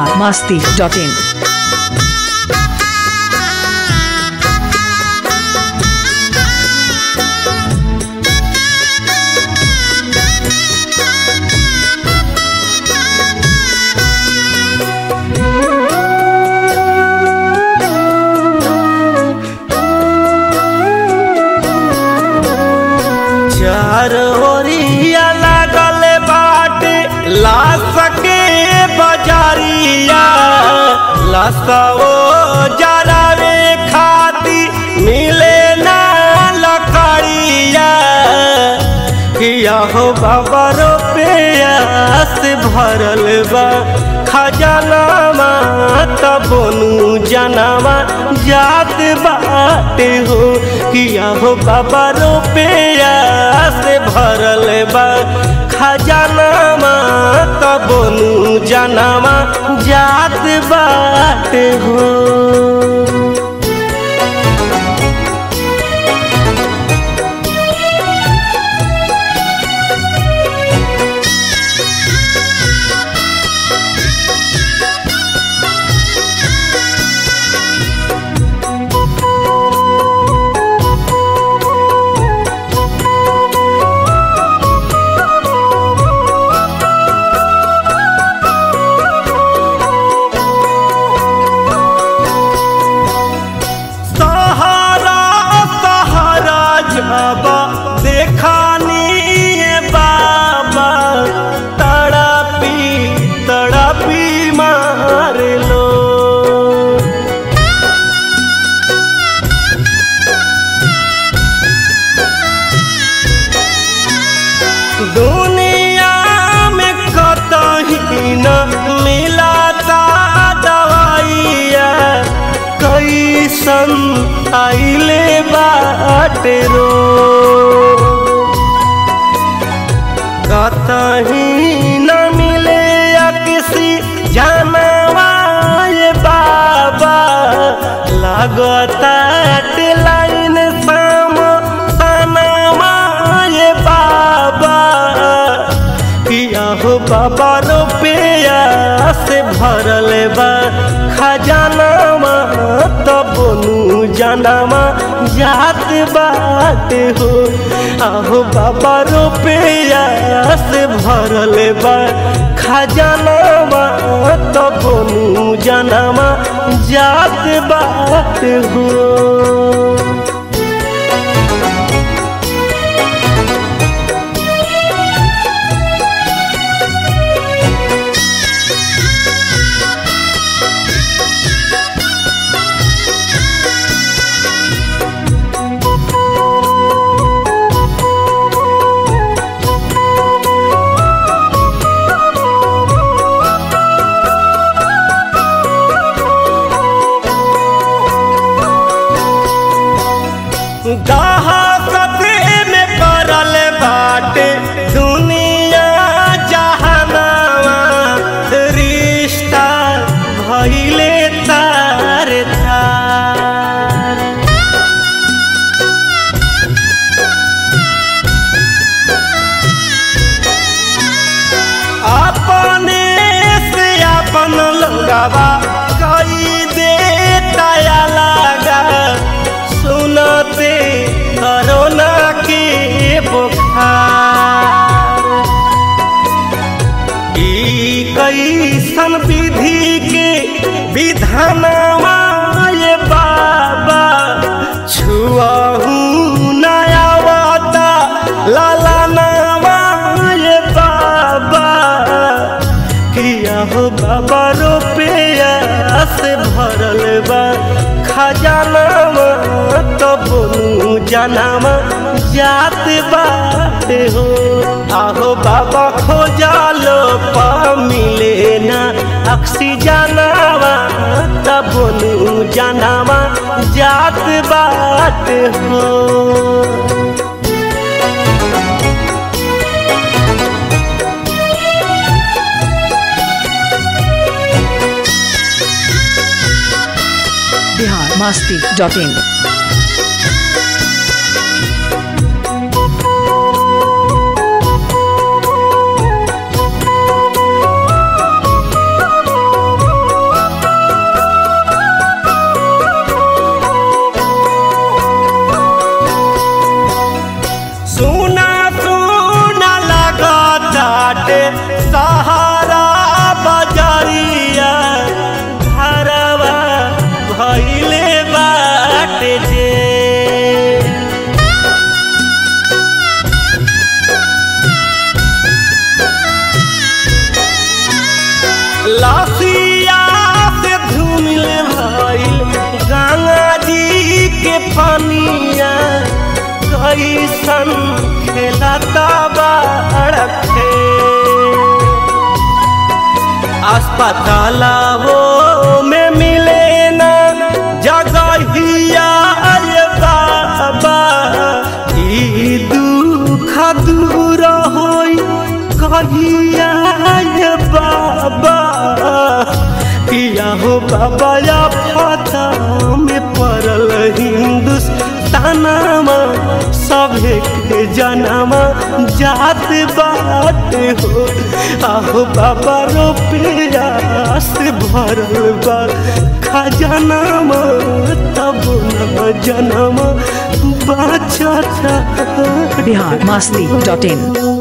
Bihar Masti dot in चार ओरिया लागल बाटे लाश के बजारिया लसवो जरावे खाती मिले ना लकड़िया किया हो बाबा रुपयास भरल बा खजानामा तबनु जनामा जात बाटे हो किया हो बाबा रुपयास भरल बा खजानामा तबनु जनामा जात बाटे हो सहारा सहारा जाबा देखानी ये बाबा तड़पी तड़पी मार लो दुनिया में कतही न मिलाता दवाइया कैसन आइले बाटे रो कतही न मिले या किसी जानवा ये बाबा लगता लाइन साम सनवा ये बाबा किया हो बाबा रुपया से भरल बा खजानामा तबनु जनामा जात बात हो आहो बाबा रुपया से भरल बा खजानामा तबनु जनामा जात बात हो दहाकत में पड़ल बाटे दुनिया जहानावा रिश्ता भइले तार तार अपने से अपन लगावा कई दे तया लगा सुनते करोना के बुखार ई कैसन विधि के विधानवा ये बाबा छुआहू नयावता लाला नामा ये बाबा किया हो बाबा रुपया से भरल बा खजानामा तबनु जनामा जात बात हो आहो बाबा खोजालो पा मिले ना ऑक्सीजनावा तबनु जनामा जात बात हो बिहार मस्ती डॉट इन लासिया से धूमिल भइल गंगा जी के पानिया कैसन खेलता बाड़े अस्पतालों में मिले ना जगहिया अरे बाबा ई दुख दूर होई कहिया ये बाबा किया हो बाबा या फता में पड़ल हिंदुस्तानमा सभे के जनमा जात बात हो आहो बाबा रुपया से भरल बा खजानामा तब न जनमा बचता बिहार मस्ती डॉट इन